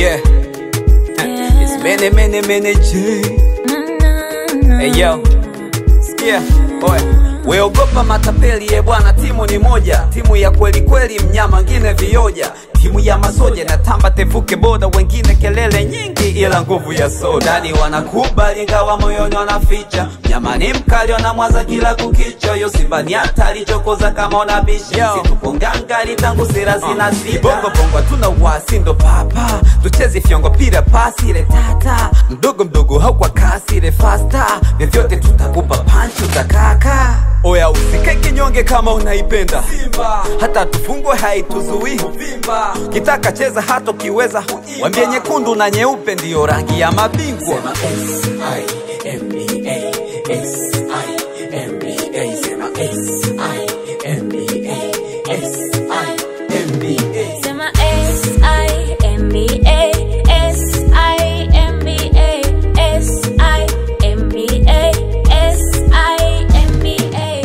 Yeah. It's many, many, many J. Hey yo, sikia oe, weogopa matapeli ye bwana, timu ni moja, timu ya kweli kweli, mnyama ngine vioja, timu ya masoja na tamba tevuke boda, wengine kelele nyingi, ila nguvu ya soda. Ndani wanakubali ngawa moyoni wanaficha, mnyama ni mkali, wanamwaza kila kukicha. Yo Simba ni hatari, chokoza kama unabishi, situpo ngangari tangu sera zina sita. Bongo bongo hatuna wasi, ndo papa tuchezi fyongo, pira pasi ile tata, mdogo mdogo haukwa kasi ile fasta, vyovyote tutakupa panchi utakaka. Oya usikae kinyonge kama unaipenda Simba, hata tufungwe haituzuii Vimba, kitaka cheza hata ukiweza, wambie nyekundu na nyeupe ndiyo rangi ya mabingwa. Sema S-I-M-B-A, S-I-M-B-A, S-I-M-B-A, S-I-M-B-A.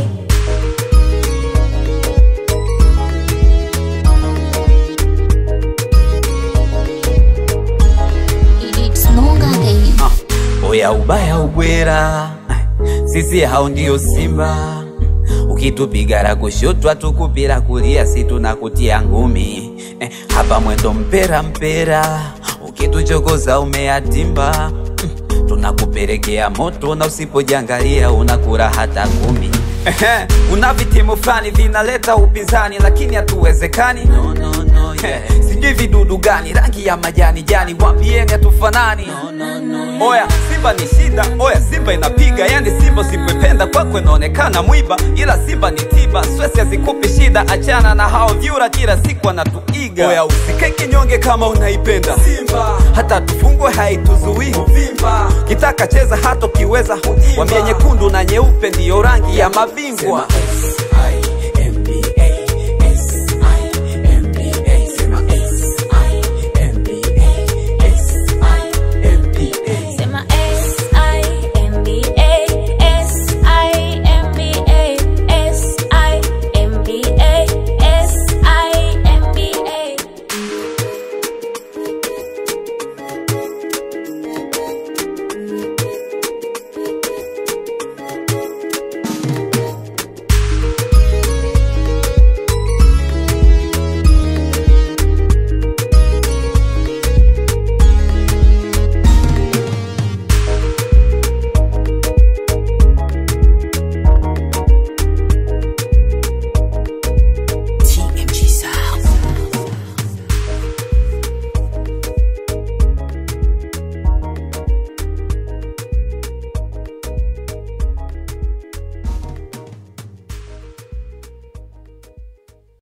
It's Nonga Day. Ah, Oya ubaya ubwera, sisi hao ndio Simba. Ukitupiga la kushoto tukupira kulia, si tunakutia ngumi eh, hapa mwendo mpera mpera, ukituchokoza umeatimba mm, tunakupelekea moto na usipojangalia unakura hata kumi. Ehe, Una vitimu fulani vinaleta upinzani, lakini hatuwezekani no, no, no, yeah. Sijui vidudu gani rangi ya majani jani, wambieni hatufanani no, no, no, Oya Simba ni shida, oya Simba inapiga, yani Simba usipopenda kwako inaonekana mwiba, ila Simba ni tiba, swesi hazikupi shida, achana na hao vyura, kila siku wanatuiga. Oya usikae kinyonge kama unaipenda Simba, hata tufungwe haituzuii Vimba, kitaka cheza hata ukiweza, wambie nyekundu na nyeupe ndiyo rangi ya mabingwa.